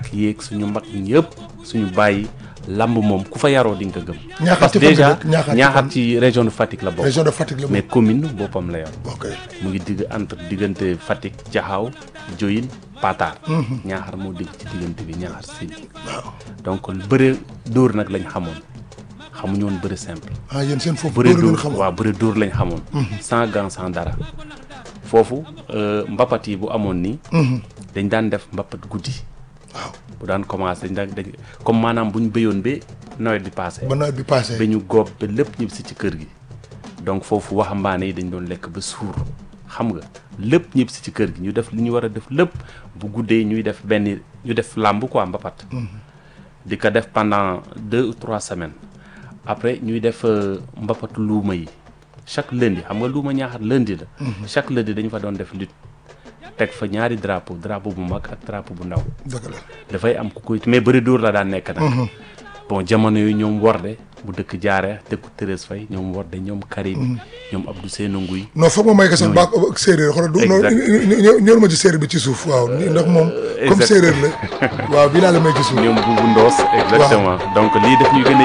rakk yeeg suñu mag ñëpp suñu bàyyi lamb moom ku fa yaroo di nga ko gëm. Ñaaxar parce ci que fan déjà la dëkk? Ñaaxar ci Ñaaxar fan? ci région de Fatick la bokk. région de Fatick la mais moom commune boppam la yor. ok mu ngi digg entre diggante Fatick Jaxaaw Joyin Pataar. Ñaaxar moo digg ci diggante bi Ñaaxar Siin. waaw donc bëre dóor nag lañ xamoon xamuñu woon bëre simple. ah yéen seen foofu bëre dóor leen dóor xamoon waaw bëre dóor lañ xamoon. sans gant sans dara. foofu euh, mbapat yi bu amoon nii. dañ daan def mbapat guddi. waaw bu daan commencé dañ daan dañ comme maanaam bu ñu béyoon ba nawet bi passé. ba nawet bi passé ba ñu góob ba lépp ñib si ci kër gi. donc foofu waxambaane yi dañ doon lekk ba suur xam nga lépp ñib si ci kër gi ñu def li ñu war a def lépp bu guddee ñuy def benn ñu def làmb quoi mbapat. di ko def pendant deux ou trois semaines après ñuy def euh, mbapatu luuma yi chaque lundi xam nga luuma ñaaxar lundi la. chaque lundi dañu fa doon def lutte teg fa ñaari drapeau drapeau bu mag ak drapeau bu ndaw. dëgg la dafay am ku koy mais bëri dóor la daan nekk nag. bon jamono yooyu ñoom Worde bu dëkk jaare dëkku Thérèse Faye ñoom Worde ñoom Karim ñoom Abdou Seynou Nguy non foog ma may ko sax baa ak séeréer xoolal du non Exact. ñëw ma ci séeréer bi ci suuf waaw ni- ndax moom comme exact. séeréer la waaw bii laa la may ci suuf ñoom Boubou Ndoos exactement donc lii daf ñuy gën a